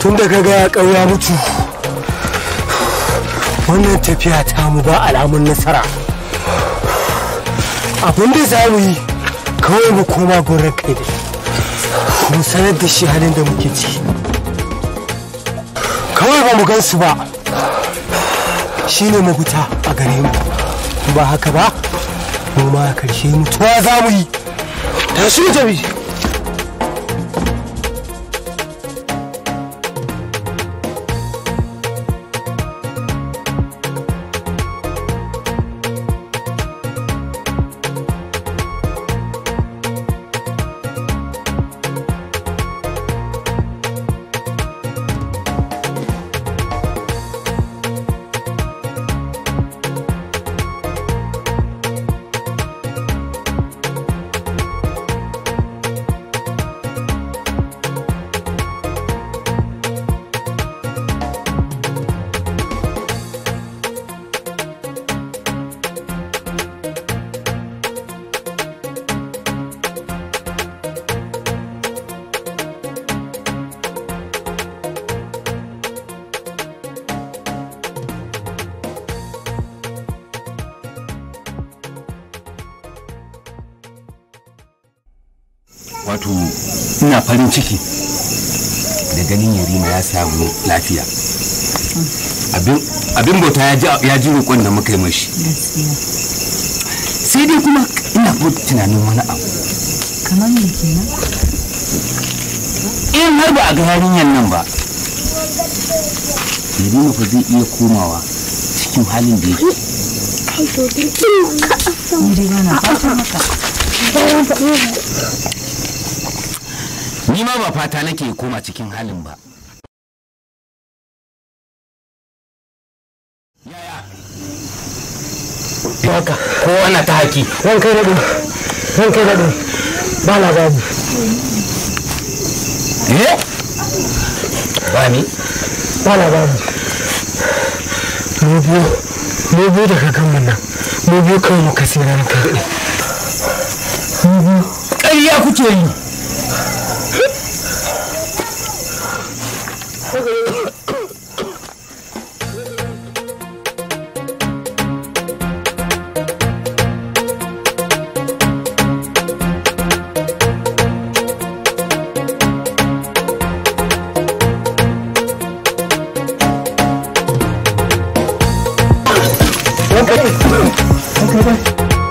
tun da ka ya ƙauya mutu wannan tafiya ta mu ba alamun nasara abin da za mu yi kawai mu koma gurin kai da mu sanar da shi halin da muke ciki kawai ba mu gan su ba shine mafita a gare mu ba haka ba mu ma karshe mutuwa za mu yi tashi mu tafi wato ina farin ciki da ganin yarima ya samu lafiya abin bauta ya ji roƙon da muka yi mashi sai dai kuma ina ko tunanin wani abu kamar me kenan in har ba a ga yarinyar nan ba yarima fa zai iya komawa cikin halin da yake ni dai bana fatan haka ni ma ba fata nake koma cikin halin ba haka ko ana ta haki ran kai daɗe ran kai daɗe ba labari eh ba ni ba labari mu biyu mu biyu da kakan mun nan mu biyu kawai muka sai ran kai daɗe mu biyu ƙarya kuke yi ran kai daɗe ran kai daɗe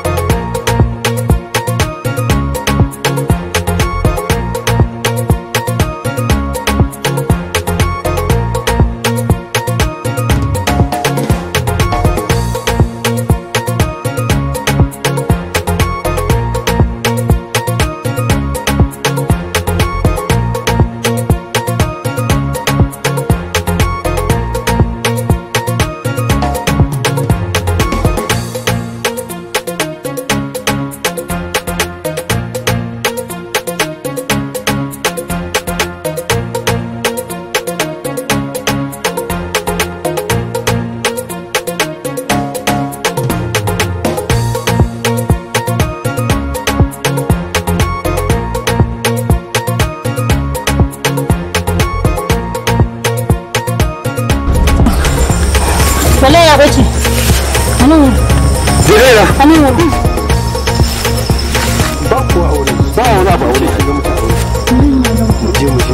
wala ya bace anan Zirera anan wurin ba kuwa aure ba wani abu aure a ga mutu aure mu je mu je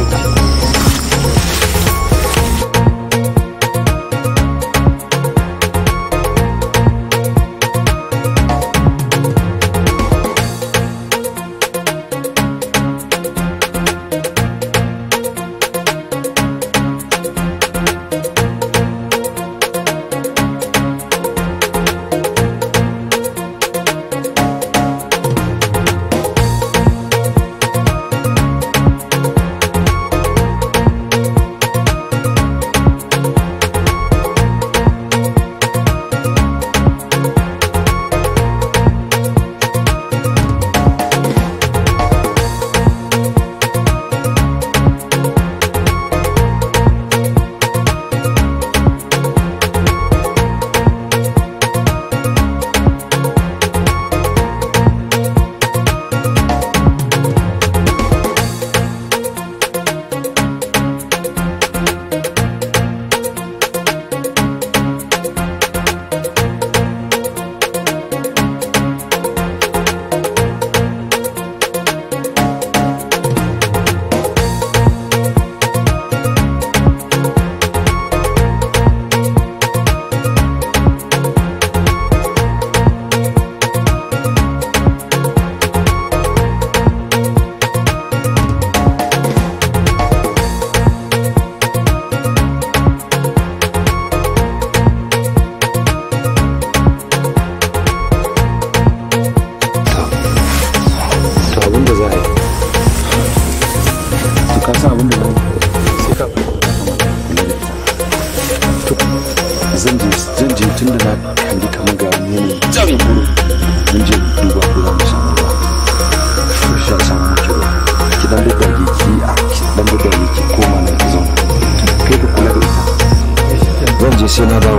tun da na kalli kamar ga wani yanayi can gurin mun je duba ko za mu samu ruwa to shi ya samu muke ruwa ki dan da dage ki a ki dan da dage ki koma nan ki zauna kai ka kula da ita zan je sai na dawo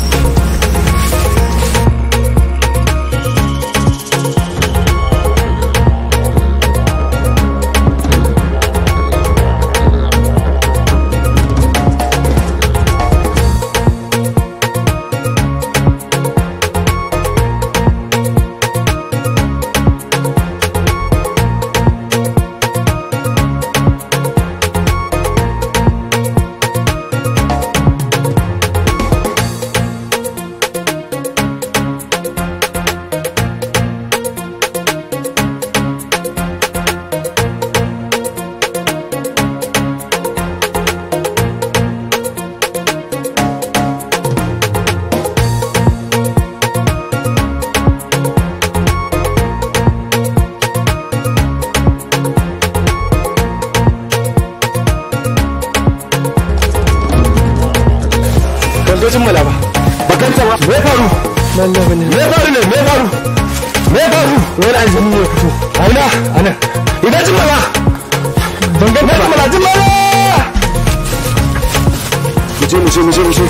ban zo jimmala ba ba ganta ba me faru wallahi ne me faru ne me faru me faru wani aljini ne fito aina anan idan jimmala ban ganta ba jimmala jimmala mu je mu je mu je mu je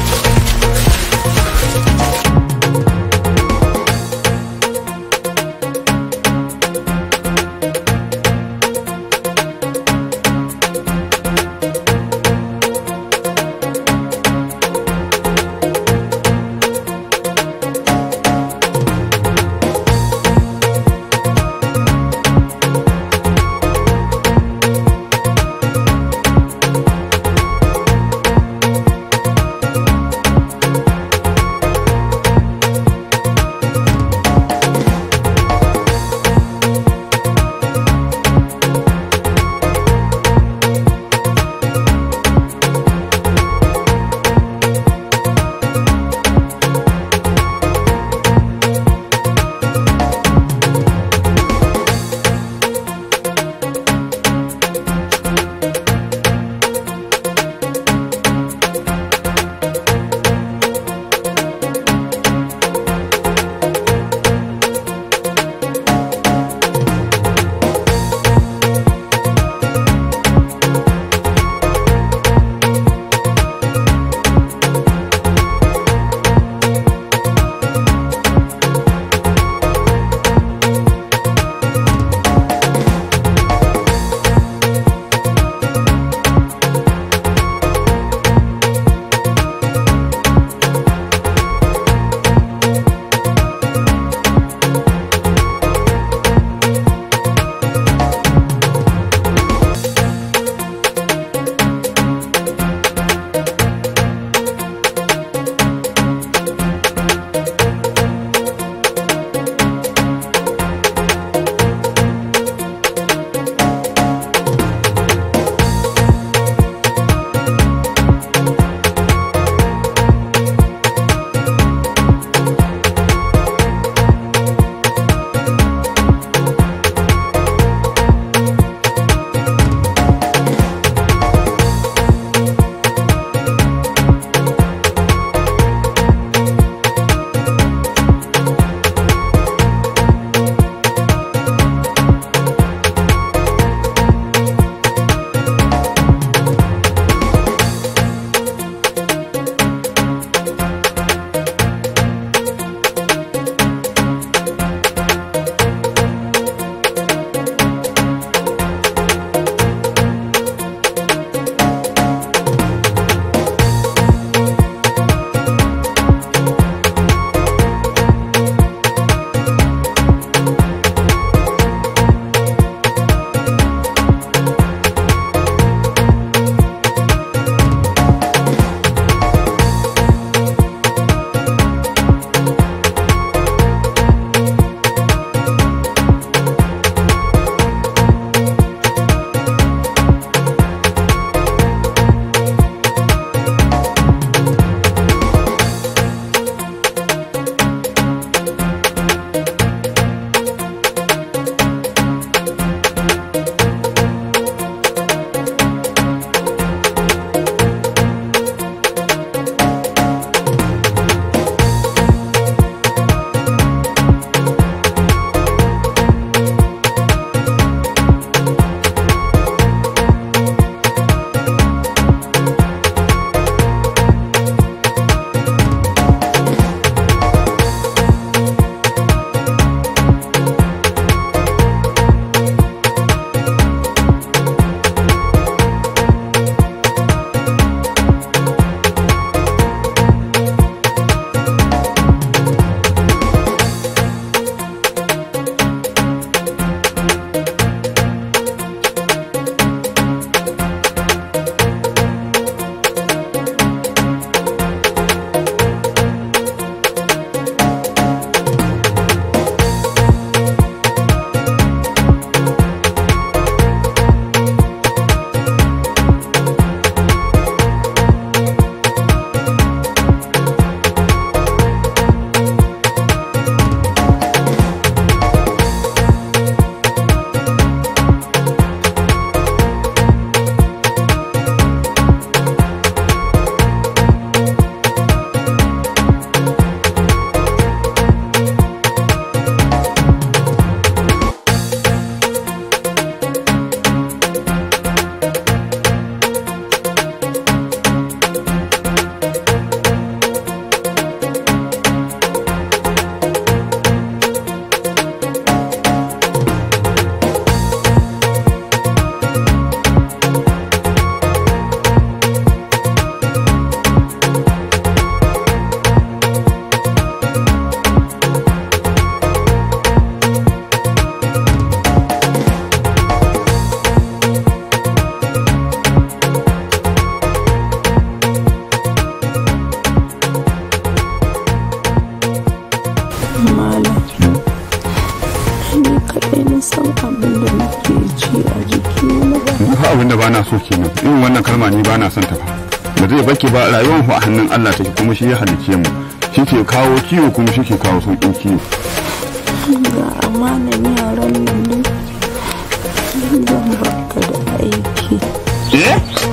so kenan irin wannan kalma ni ba na son ta fa ba zai baki ba rayuwar ku a hannun Allah take kuma shi ya halicce mu shi ke kawo kiwo kuma shi ke kawo sauƙin kiwo ga amanan yaran nan ne zan baka da aiki eh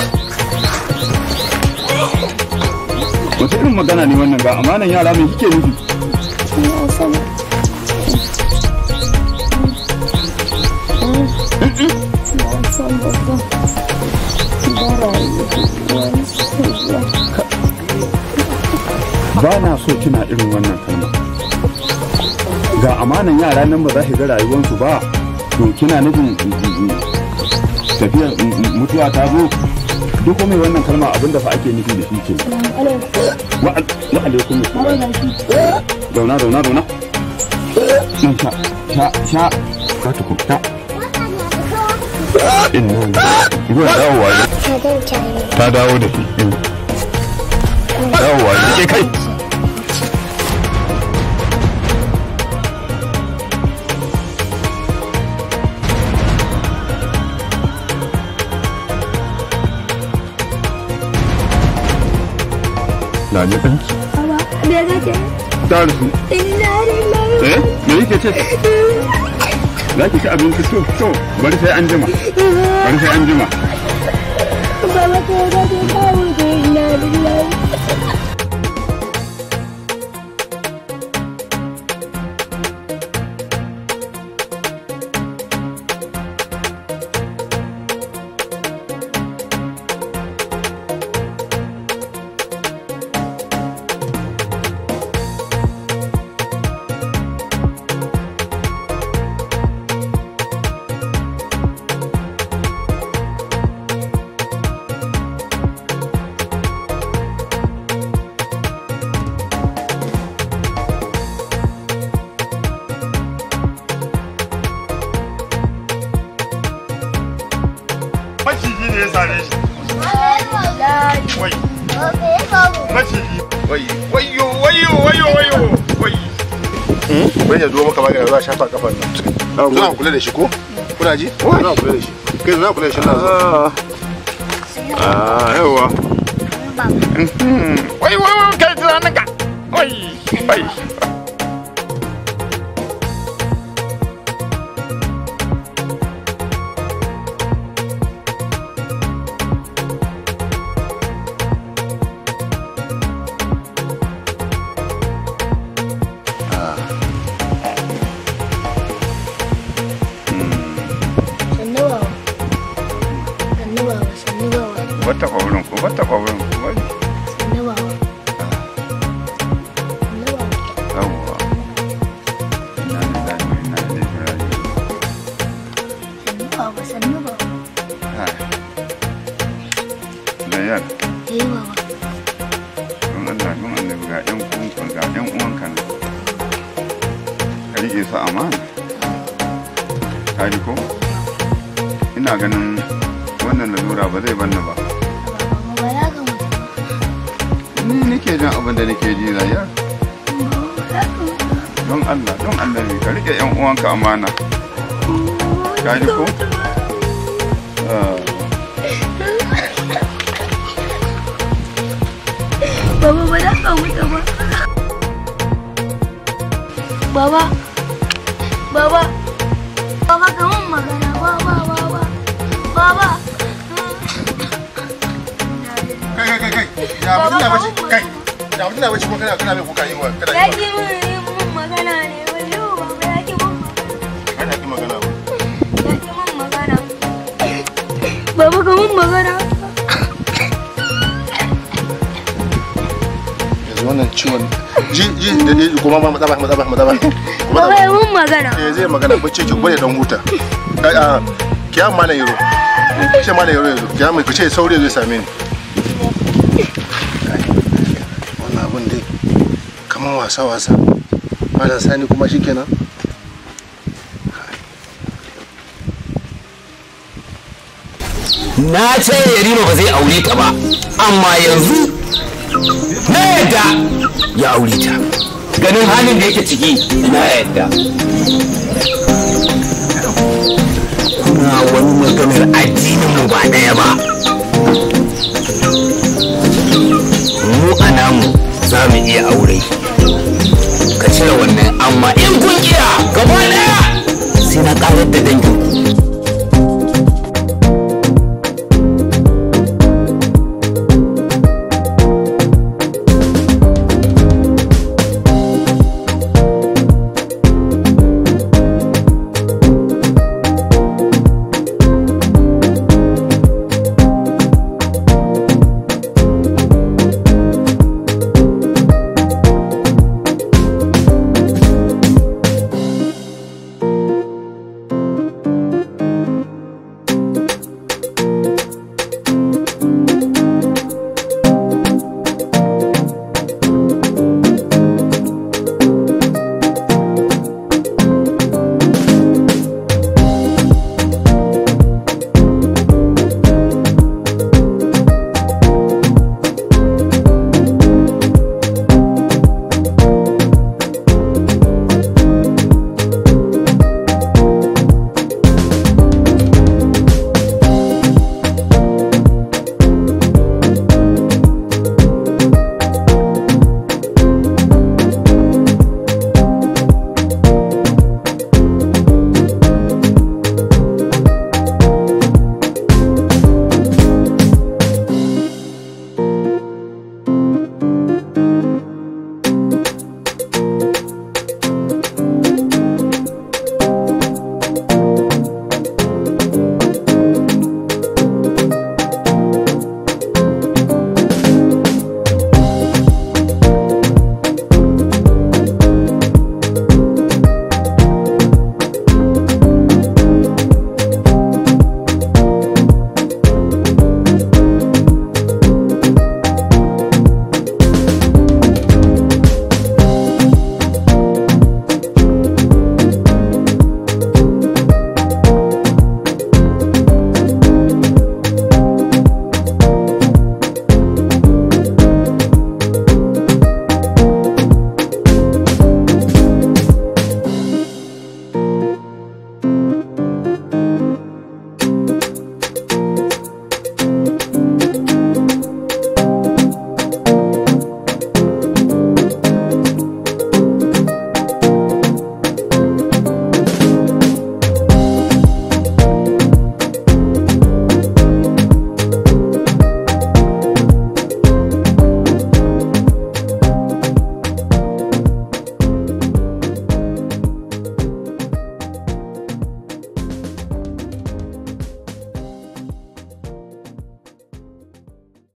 wata irin magana ne wannan ga amanan yara mai kike nufi na san na san ba zan bara wani soja ba na so kina irin wannan kalma ga amanan yara nan ba za ki ga rayuwarsu ba to kina nufin tafiyar mutuwa ta zo duk mai wannan kalma abinda fa ake nufi da shi ke wa wa alaikum assalam zauna zauna zauna nan sha sha sha ka ta kuka inna ruwan dawowa ne ta dawo da shi dawowa ne ke kai Lale ɗanki. me kake Ta rufu. inna lillahi Eh? Me yake ce? Za ki ci abinci to to bari sai an jima. Bari sai an jima. baba ko da ke kawo da inna lillahi maciji ne ya sare shi wai maciji wai wayo wayo wayo wayo wai bai ya zo maka magana za a shafa kafan nan zuwa kula da shi ko kuna ji zuwa kula da shi kai zuwa kula da shi na zo ah yawa wai wai wai kai tunanin ka wai wai Wata ƙwaurin ko wata ƙwaurin ko wai. Yawwa. Ina da zafi ina da jirage. Hai. Zayyar. Don Allah don Allah ga ƴan uwanka ga ƴan uwanka nan. Ka riƙe su amana. Ka ji ko? Ina ganin wannan lalura ba zai banna ba. Ni nake jin abin da nake ji zayyar. Don Allah don Allah ne ka riƙe ƴan uwanka amana. Ka ji ko? Ah. Baba ba da ka mutu ba. Baba. Baba. Baba ka mun magana. Baba baba. Baba. kai kai kai kai ya mutum na bace kai ya mutum na bace ko kana kana mai kuka yi wa kana Ya yi ki mun yi mun magana ne. Wayo baba ya ki mun magana. wa kana ki magana ba Ya ki mun magana. Baba ka mun magana. yanzu wannan ciwon ji ji da dai kuma ma matsaba matsaba matsaba Baba ya mun magana. eh zai magana bacci ki gwada dan huta kai a kiyan malam yaro ce malam yaro yanzu kiyan mai kace saurayi zai same ni wannan abun dai kaman wasa wasa malam sani kuma shikenan na ce yarima ba zai aure ta ba amma yanzu na yadda ya aure ta ganin halin da yake ciki na yadda kuna wani maganar addinin mu ba ɗaya ba